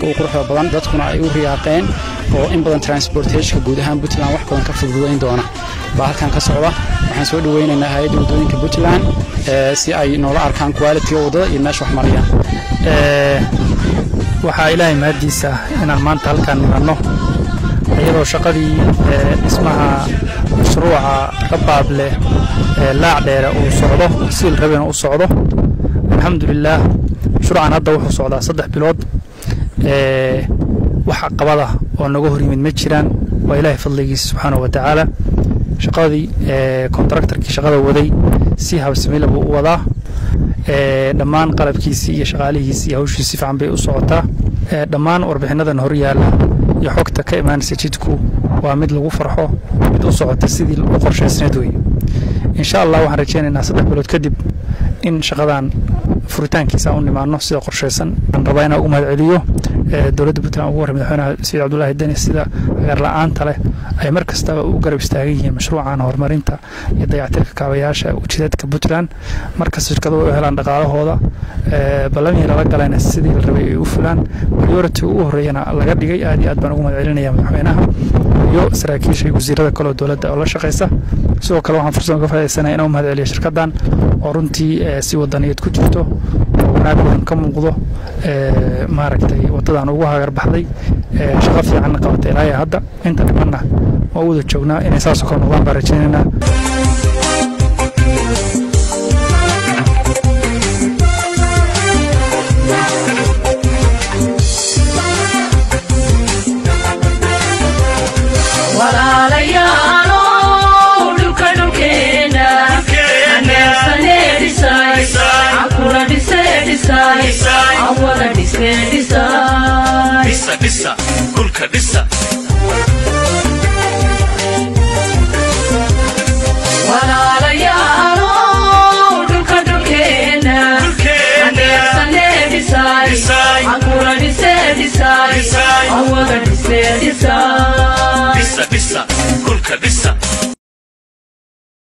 u quruxda badan dadkuna ay u riyaaqeen oo in badan transportationka guud ahaan puntland wax badan ka fududayn doona baa halkan ka socda waxaan soo dhaweynaynaa hay-adda waddooyinka puntland si ay noola arkaan qualitiga waddada iyo meesha wax marayaan waxaa ilaahay mahaddiisa inaan maanta halkaan nimanno iyadoo shaqadii dhismaha mashruuca rabaab leh ee laac dheere uu socdo siil rabena u socdo alxamdulilaah mashruucan hadda wuxuu socdaa saddex bilood wax caqabada oo naga hor yimid ma jiraan waa ilaahay fadligiisa subxaanahu wa tacaala shaqadii kontraktarkii shaqada waday si habsamila buu u wadaa dhammaan qalabkiisii iyo shaqaalihiisii iyo hawshiisi fiican bay u socotaa dhammaan warbixinadan hor yaalla iyo xogta ka imaanaysa jidku waa mid lagu farxo mid u socota sidii u qorshaysneed wey insha allah waxaan rajaynaynaa saddex bilood kadib in shaqadan furitaankiisa u nimaano sida qorshaysan aan rabaa inaan ugu mahad celiyo dowladda puntland ugu horey madaxweynaha sayid cabdulaahi deni sida agaar la-aanta leh ay mar kastaba u garab istaagan yihiin mashruucan horumarinta iyo dayactirka kaabayaasha ujeedadka puntland markasta shirkaduhu u helaan dhaqaalahooda ballamihii lala galayna sidii la rabay ay u fulaan priority ugu horreeyana laga dhigay aad iyo aad baan ugu mahad celinaya madaxweynaha iyo saraakiisha iyo wasiirada kaleo dowladda oo la shaqaysa sidoo kale waxaan fursad uga faaidaysanaya inaan u mahad celiyo shirkaddan oo runtii si wadaniyeed ku jirto oo wanaag badan ka muuqdo maaragtay waddadan ugu hagar baxday shaqo fiicanna qabatay ilaa hadda inta dhimanna waa u wada joognaa inay saasoo kale noqdaan baan rajaynaynaa Design.